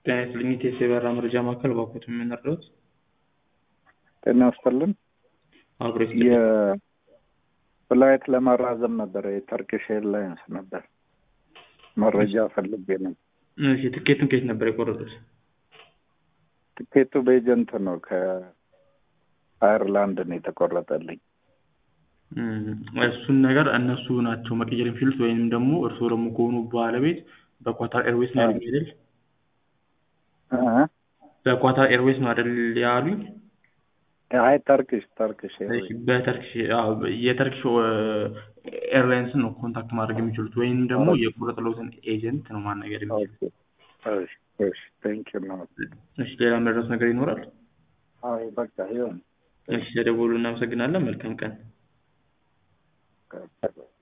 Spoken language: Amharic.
ጤና ይስጥልኝ የቴስ የበረራ መረጃ ማዕከል ባኮት የምንረዱት ጤና ይስጥልን። አብሮ የፍላይት ለማራዘም ነበር የተርኪሽ ኤርላይንስ ነበር መረጃ ፈልጌ ነው። እሺ ትኬቱን ከየት ነበር የቆረጡት? ትኬቱ በኤጀንት ነው ከአየርላንድ ነው የተቆረጠልኝ። እሱን ነገር እነሱ ናቸው መቀየር የሚችሉት ወይም ደግሞ እርስዎ ደግሞ ከሆኑ ባለቤት በኳታር ኤርዌይስ ነው ያሉኝ አይደል? እ? በኳታር ኤርዌይስ ነው አይደል ያሉኝ? አይ ተርኪሽ ተርኪሽ እሺ፣ ኤርዌይስ በተርኪሽ አዎ፣ የተርኪሽ ኤርላይንስን ነው ኮንታክት ማድረግ የሚችሉት ወይም ደግሞ የቆረጥለውትን ኤጀንት ነው ማናገር የሚችሉት። እሺ እሺ ቴንክ ዩ ነው። እሺ፣ ሌላ መድረስ ነገር ይኖራል? አይ በቃ ይሁን። እሺ፣ ተደውሉ። እናመሰግናለን። መልካም ቀን።